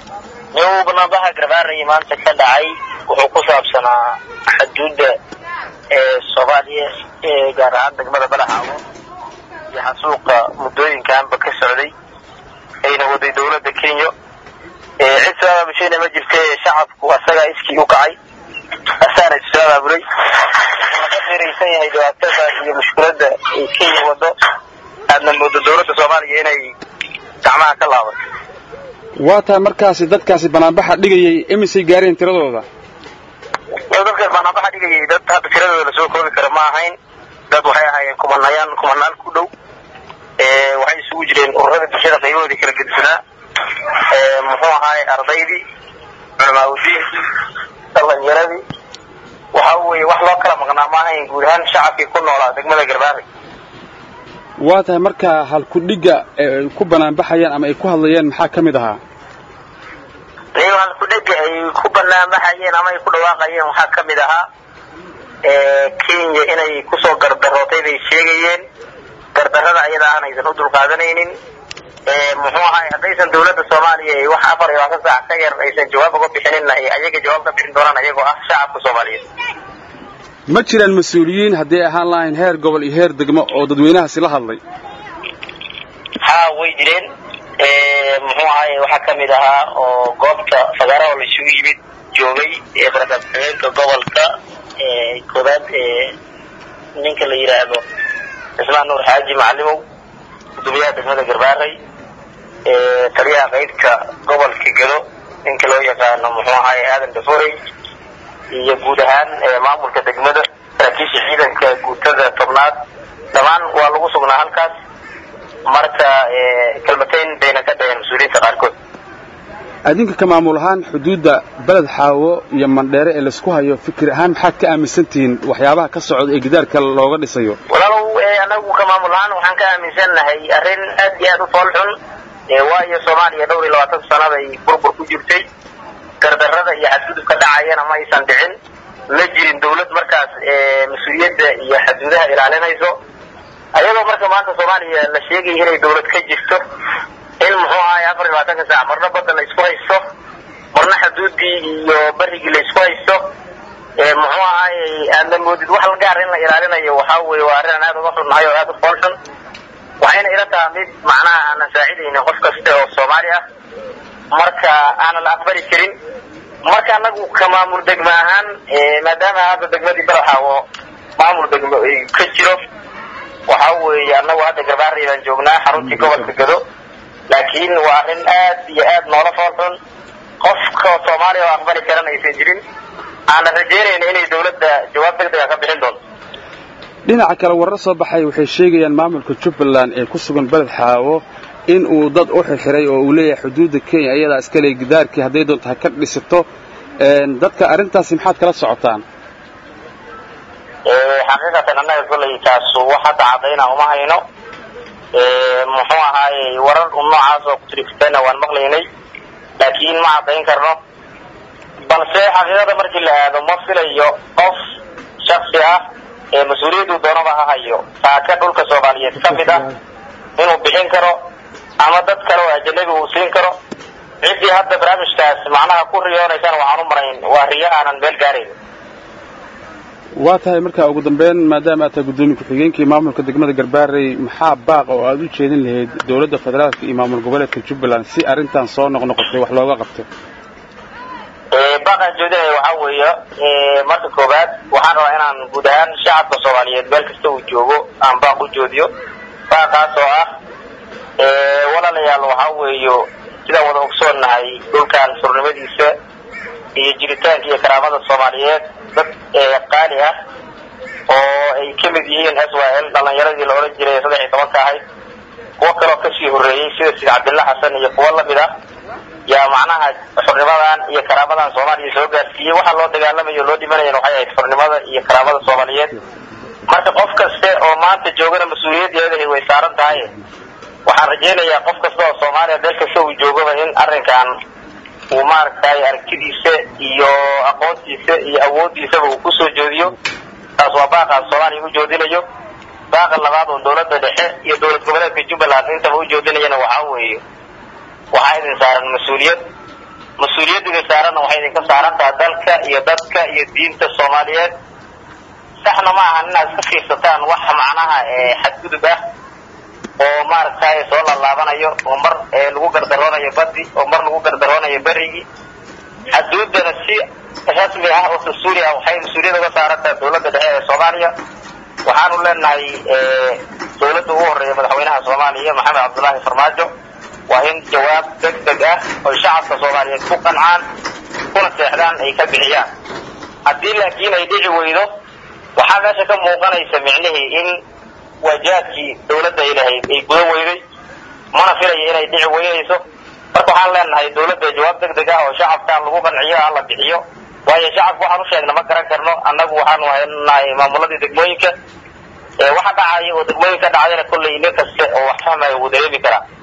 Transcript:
nin banaanbaxa garbaaraya maanta ka dhacay wuxuu ku saabsanaa xuduudda ee soomaaliya ee gaar ahaan degmada balaxaawo iyo xasuuqa muddooyinkanba ka socday ayna waday dawladda kenya cid soo abaabusheena ma jirta shacabku asagaa iskii u kacay asaana issoo abaabulay laga fiiraysan yahay dhibaatada iyo mushkiladda ay kenya wado aadna moodo dawladda soomaaliya inay gacmaha ka laabato waa tahay markaasi dadkaasi banaanbaxa dhigayay imisay gaareen tiradooda dadka banaanbaxa dhigayay dad hadda tiradooda lasoo koobi kara ma ahayn dad waxay ahaayeen kumanayaan kumanaal ku dhow waxay isugu jireen ururada bulshada qaybahoodii kala gedisanaa muxuu ahaay ardaydii culamaauddiinkii dhalinyaradii waxa weeye wax loo kala maqnaa ma ahayn guud ahaan shacabkii ku noolaa degmada garbaari waa tahay markaa halkudhigga ay ku banaanbaxayaan ama ay ku hadlayeen maxaa ka mid ahaa iyago halkudhega ay ku banaanbaxayeen ama ay ku dhawaaqayeen waxaa ka mid ahaa kenya inay kusoo gardarootay bay sheegayeen gardarrada ayada aan aysan u dulqaadanaynin muxuu ahaay haddaysan dawladda soomaaliya ay wax afar iyo labaatan saac ka yar aysan jawaab uga bixinina ay ayaga jawaab ka bixin doonaan ayagoo ah shacabka soomaaliyeed ma jiraan mas-uuliyiin hadday ahaan lahayn heer gobol iyo heer degmo oo dadweynahaasi la hadlay haa way jireen muxuu ahaay waxaa ka mid ahaa oo goobta fagaaraha la isugu yimid joogay barakaad-xigeenka gobolka koobaad ninka la yidhaahdo cismaan nuur xaaji macalimow gudoomiyaha degmada garbaaray taliyaha qaybta gobolka gedo ninka loo yaqaano muxuu ahaay aadan daforey iyo guud ahaan maamulka degmada saraakiisha ciidanka guutada tobnaad dhammaan waa lagu sugnaa halkaas marka kalmatayn bayna ka dhaheen mas-uuliyiinta qaarkood adinka ka maamul ahaan xuduudda beled xaawo iyo mandheere ee laisku hayo fikir ahaan maxaad ka aaminsan tihiin waxyaabaha ka socda ee gidaarka looga dhisayo walaalow anagu ka maamul ahaan waxaan ka aaminsannahay arrin aad iyo aad u fool xun waayo soomaaliya dhowr iyo labaatan sanaday burbur ku jirtay gardarrada iyo xadgudubka dhacayana ma aysan dhicin ma jirin dawlad markaas mas-uuliyadda iyo xaduudaha ilaalinayso ayadoo marka maanta soomaaliya la sheegaya inay dawlad ka jirto in muxuu ahaay afar iyo labaatanka saac marna badda la isku haysto marna xuduuddii iyo barigii la isku haysto muxuu ahaayey aadna moodid wax gaar in la ilaalinayo waxaa weeye waa arrin aan aad uga xunnahay oo aad u fool xun waxayna ila taha mid macnaha aanan saacidaynin qof kasta oo soomaali ah marka aanan la aqbali karin marka anagu ka maamul degmo ahaan maadaama hadda degmadii balaxaawo maamul degmo ka jiro waxa weeye anagu hadda garbaarey baan joognaa xaruntii gobolka gado laakiin waa arrin aad iyo aad noola fool xun qofka soomaaliya oo aqbali karana aysan jirin aanan rajeynayna inay dawladda jawaab degdega ka bixin doonto dhinaca kale warar soo baxay waxay sheegayaan maamulka jubbaland ee ku sugan beled xaawo in uu dad u xirxiray oo uu leeyahay xuduudda kenya iyadaa iska leey gidaarkii hadday doonto ha ka dhisato dadka arrintaasi maxaad kala socotaan xaqiiqatan annaga kolley taasu wax hadda caddayna uma hayno muxuu ahaayey warar un noocaas oo kutirifitana waan maqlaynay laakiin ma caddayn karno balse xaqiiqada markii la aado ma filayo qof shaksi ah ee mas-uuliyaddu doonaba ha hayo taaka dhulka soomaaliyeed ka mid ah inuu bixin karo ama dad kale oo ajanabi uu siin karo ciddii hadda barnaamijkaas macnaha ku riyoonaysana waxaan u marayn waa riyo aanan meel gaarayn waa tahay markaa ugu dambeyn maadaama aad tahay guddoomiye ku-xigeenkii maamulka degmada garbaarey maxaa baaq oo aad u jeedin lahayd dowladda federaalka iyo maamul goboleedka jubbaland si arrintan soo noqnoqotay wax looga qabto baaqaan jeedinaya waxaa weeye marka koowaad waxaan rabaa inaan guud ahaan shacabka soomaaliyeed meel kasta uu joogo aan baaq u joodiyo baaqaas oo ah walaalayaal waxaa weeyo sidaan wada ogsoonnahay dhulkan surnimadiisa iyo jiritaanka iyo karaamada soomaaliyeed dad qaali ah oo ay ka mid yihiin s y l dhalinyaradii la odhan jiray saddex iyo tobanka ahayd kuwo kaloo kasii horreeyey sida sid cabdilla xasan iyo kuwo lamid ah yaa macnaha xurnimadan iyo karaamadan soomaaliya soo gaarsiiyey waxaa loo dagaalamayo o loo dhimanayan waxay ahayd xurnimada iyo karaamada soomaaliyeed marka qof kaste oo maanta joogana mas-uuliyaddeedahay way saaran tahay waxaan rajaynayaa qof kasta oo soomaaliya meel kasta uu joogaba in arrinkan uu maaragtay aragtidiisa iyo aqoontiisa iyo awooddiisaba uu kusoo joodiyo taas waa baaqaan soomaaliya u joodinayo baaqa labaad oo dawladda dhexe iyo dowlad goboleedka jubbaland intaba u joodinayana waxaa weeye waxaa idin saaran mas-uuliyad mas-uuliyaddiga saaranna waxay idinka saaran tahay dalka iyo dadka iyo diinta soomaaliyeed saxna ma ahan inaad iska fiirsataan wax macnaha xadgudub ah oo maaragtay soo laalaabanayo oo mar lagu gardaroonayo badi oo mar lagu gardaroonayo berigii xaduudana si rasmi ah oo dastuuri ah waxay mas-uuliyad uga saaran tahay dawladda dhexe ee soomaaliya waxaanu leenahay dawladda ugu horreeya madaxweynaha soomaaliya maxamed cabdullaahi farmaajo waa in jawaab deg deg ah oy shacabka soomaaliyeed ku qancaan kuna seexdaan ay ka bixiyaan haddii laakiin ay dhici weydo waxaa meesha ka muuqanaysa micnihii in waajaadkii dawladda ay lahayd ay gudan weyday mana filayo inay dhici weynayso marka waxaan leenahay dawladda jawaab deg deg ah oo shacabkaan lagu qanciyo ha la bixiyo waayo shacabka waxaan u sheegna ma garan karno annagu waxaanu haynahay maamuladii degmooyinka waxa dhacaya oo degmooyinka dhacdayna kollay nin kaste oo wax fahmaya wuu dareemi karaa